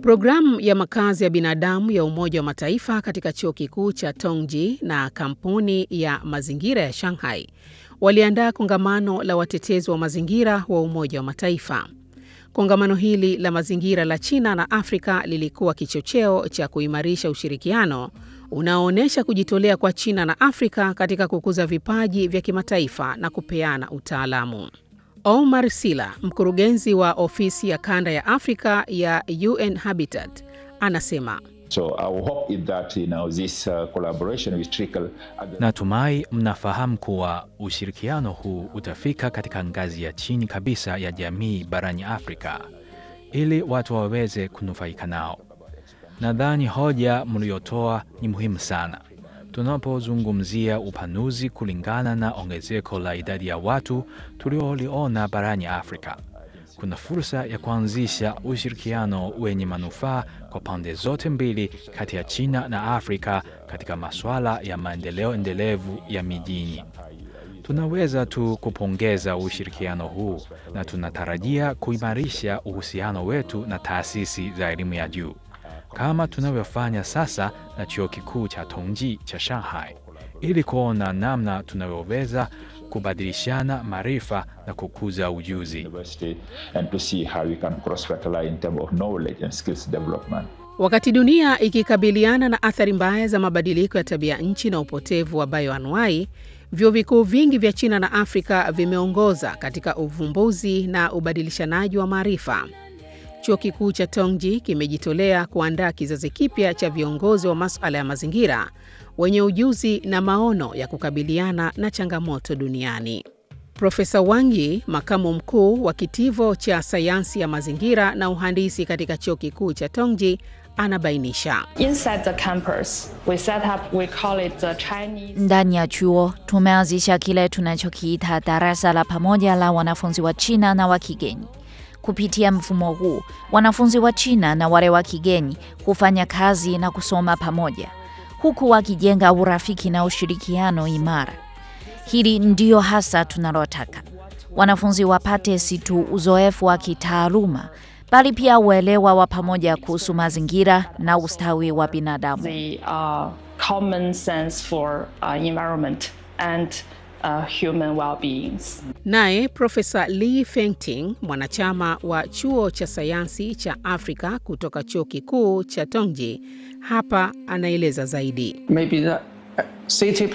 Programu ya makazi ya binadamu ya Umoja wa Mataifa katika chuo kikuu cha Tongji na kampuni ya mazingira ya Shanghai waliandaa kongamano la watetezi wa mazingira wa Umoja wa Mataifa. Kongamano hili la mazingira la China na Afrika lilikuwa kichocheo cha kuimarisha ushirikiano unaoonyesha kujitolea kwa China na Afrika katika kukuza vipaji vya kimataifa na kupeana utaalamu. Omar Sila, mkurugenzi wa ofisi ya kanda ya Afrika ya UN Habitat, anasema So our hope is that, you know, this uh, collaboration will trickle at the... Natumai mnafahamu kuwa ushirikiano huu utafika katika ngazi ya chini kabisa ya jamii barani Afrika ili watu waweze kunufaika nao. Nadhani hoja mliotoa ni muhimu sana tunapozungumzia upanuzi kulingana na ongezeko la idadi ya watu tulioliona barani Afrika. Kuna fursa ya kuanzisha ushirikiano wenye manufaa kwa pande zote mbili kati ya China na Afrika katika masuala ya maendeleo endelevu ya mijini. Tunaweza tu kupongeza ushirikiano huu na tunatarajia kuimarisha uhusiano wetu na taasisi za elimu ya juu kama tunavyofanya sasa na chuo kikuu cha Tongji cha Shanghai ili kuona namna tunavyoweza kubadilishana maarifa na kukuza ujuzi. university and to see how we can cross fertilize in terms of knowledge and skills development. Wakati dunia ikikabiliana na athari mbaya za mabadiliko ya tabia nchi na upotevu wa bioanuai, vyuo vikuu vingi vya China na Afrika vimeongoza katika uvumbuzi na ubadilishanaji wa maarifa. Chuo kikuu cha Tongji kimejitolea kuandaa kizazi kipya cha viongozi wa masuala ya mazingira wenye ujuzi na maono ya kukabiliana na changamoto duniani. Profesa Wang Yi, makamu mkuu wa kitivo cha sayansi ya mazingira na uhandisi katika chuo kikuu cha Tongji, anabainisha. Inside the campus, we set up, we call it the Chinese Ndani ya chuo tumeanzisha kile tunachokiita darasa la pamoja la wanafunzi wa China na wa kigeni. Kupitia mfumo huu, wanafunzi wa China na wale wa kigeni hufanya kazi na kusoma pamoja, huku wakijenga urafiki na ushirikiano imara. Hili ndio hasa tunalotaka. Wanafunzi wapate si tu uzoefu wa kitaaluma, bali pia uelewa wa pamoja kuhusu mazingira na ustawi wa binadamu. the uh, common sense for uh, environment and uh, human well-beings. Naye Profesa Li Fengting, mwanachama wa chuo cha sayansi cha Afrika kutoka chuo kikuu cha Tongji, hapa anaeleza zaidi. maybe the uh, city